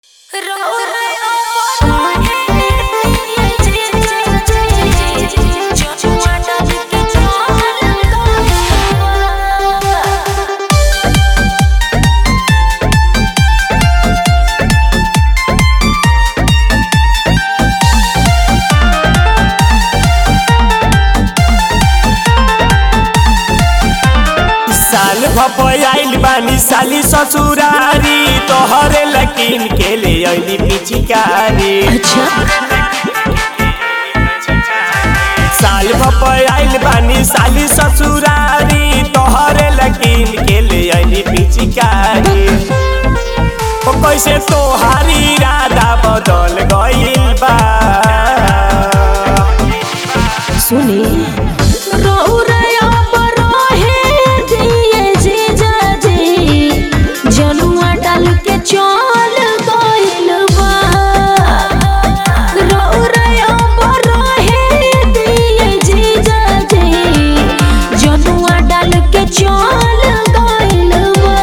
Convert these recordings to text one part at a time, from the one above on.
साल भपयाइल बानी साली ससुरारी तोहरे लकीन के ले अइली पिचिकारी अच्छा साल भपयाइल बानी साली ससुरारी तोहरे लकीन के ले अइली पिचिकारी ओ कैसे तोहारी इरादा बदल गइल बा सुनी रौरया बरहे दिए जीजाजी जनुआ डाल के चल गइल बा रौरया बरहे दिए जीजाजी जनुआ डाल के चल गइल बा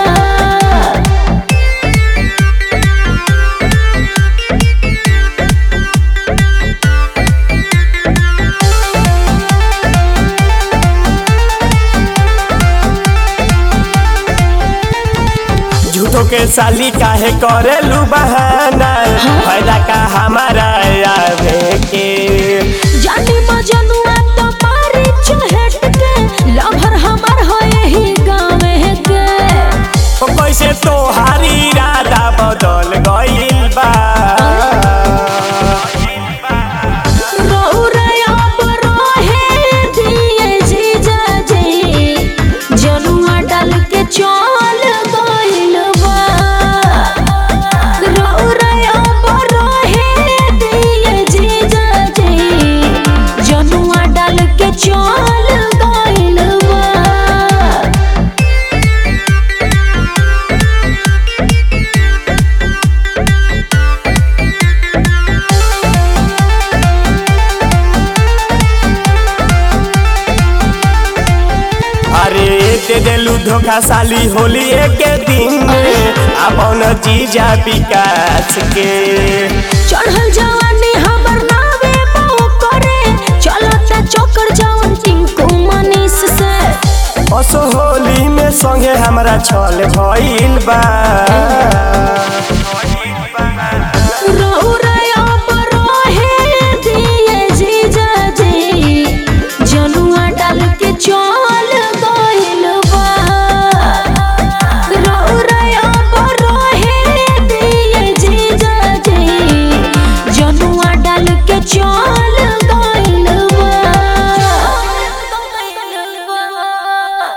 झूठो के साली काहे करेलू बहाना फायदा का हमारा आवे के जानी मजनुआ तो मारी चहट के लभर हमर है यही गाँव के ओ कैसे तोहारी इरादा बदल गइल बा रौरया बरहे दिए जीजाजी जनुआ डाल के चल गइल बा रौरया बरहे दिए जीजाजी जनुआ डाल के चल गइल बा अरे दे देलू धोखा साली होली के दिन में अपन जीजा विकास के चढ़ल जवानी हमर नावे बहु करे चलता चोकर जवन टिंकू मनीष से असो होली में संगे हमरा छल भइल बा